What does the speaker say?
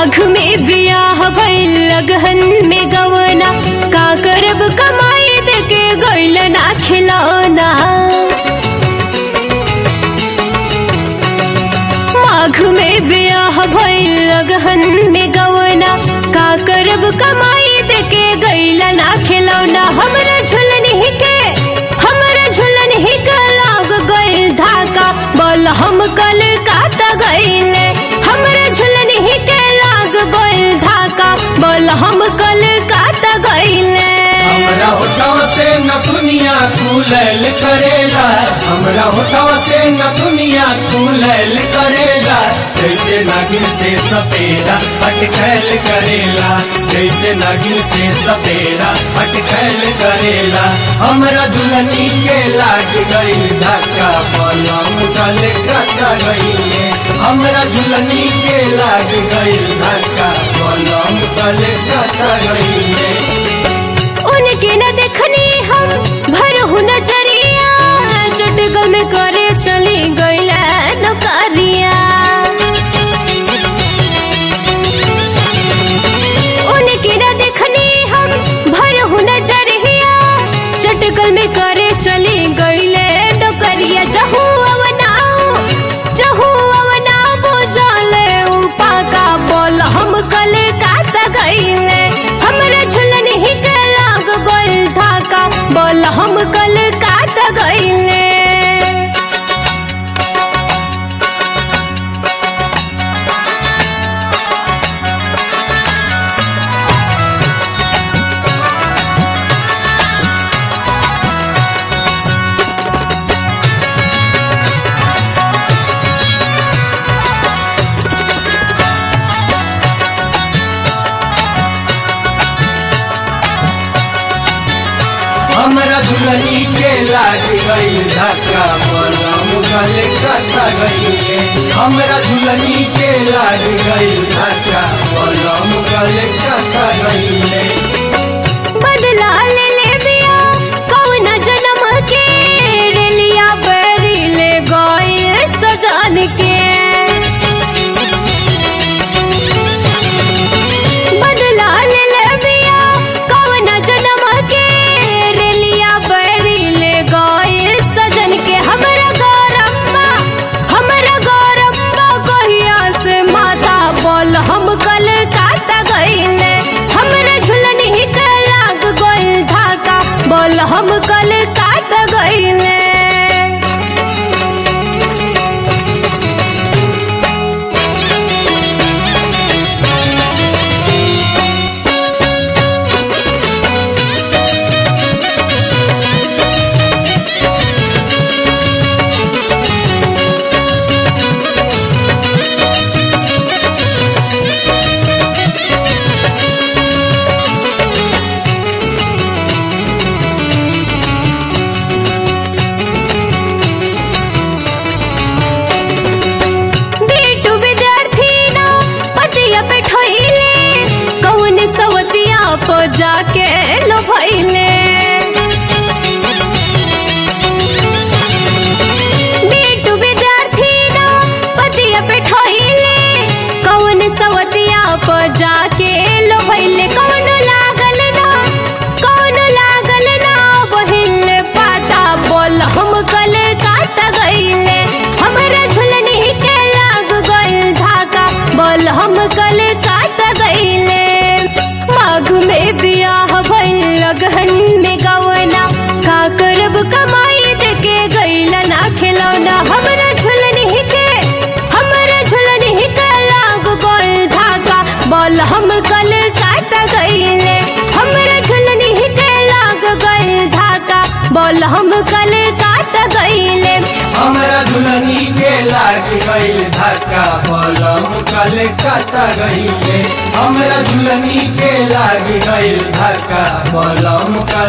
माघ में बियाह भइल लगहन में गवना का करब कमाई दे के गइल ना खिलौना माघ में बियाह भइल लगहन में गवना का करब कमाई दे के गइल ना खिलौना हमरा झुलन ही के हमरा झुलन ही के लाग गइल धाका बोल हम कल काता गइले हमरा झुलन ही के लाग गइल धाका बोल हम कल काता गइले हमरा होठवा से न दुनिया कुलैल करेला हमरा होठवा से न दुनिया कुलैल करेला जैसे नागिन से सपेरा अटकैल करेला जैसे नागिन से सपेरा अटकैल करेला हमरा दुल्हनी के लाग गई धक्का पलम गल कटा गई हमरा दुल्हनी के लाग गई धक्का पलम गल कटा गई उनके न देखनी हम भरहु नजरिया चटगल में करे चली गईला नौकरिया उनके न देखनी हम भरहु नजरिया चटगल में करे चली गईले नौकरिया जहू अवनाओ जहू अवनाओ बोझले उपा का बोल हम कल काता गईले हमरा झुलन ही के लाग गइल धाका बोल हम कल काता गईले हमरा दुल्हनी के लाग गई धक्का पलम गल कटा गई हमरा दुल्हनी के लाग गई धक्का पलम गल कटा गई बदला ले ले बिया कौन जन्म के रेलिया बरी ले गए सजान के बदला ले ले बिया कौन जन्म के रेलिया बरी ले गए सजन के हमरा गौरम्बा हमरा गौरम्बा कहिया से माता बोल हम कल काता गईले हमरा झुलन ही के लाग गइल धाका बोल हम कल काता गईले बेटू विद्यार्थी ना पतिया पे ठोइले कौन सवतिया पो जाके लो भइले बेटू विद्यार्थी ना पतिया पे ठोइले कौन सवतिया पो जाके लो भइले कौन लागल ना कौन लागल ना बहिल पाता बोल हम कल काता गईले हमरा झुलन ही के लाग गइल धाका बोल हम कल काता गईले माघ में बियाह भइल लगहन में गवना का करब कमाई दे के गइल ना खिलौना हमरा झुलन ही के हमरा झुलन ही के लाग गइल धाका बोल हम कल काता गईले हमरा झुलन ही के लाग गइल धाका बोल हम कल काता गईले हमरा दुल्हनी के लाग गई धक्का पलम गल कटा गई हमरा दुल्हनी के लाग गई धक्का पलम गल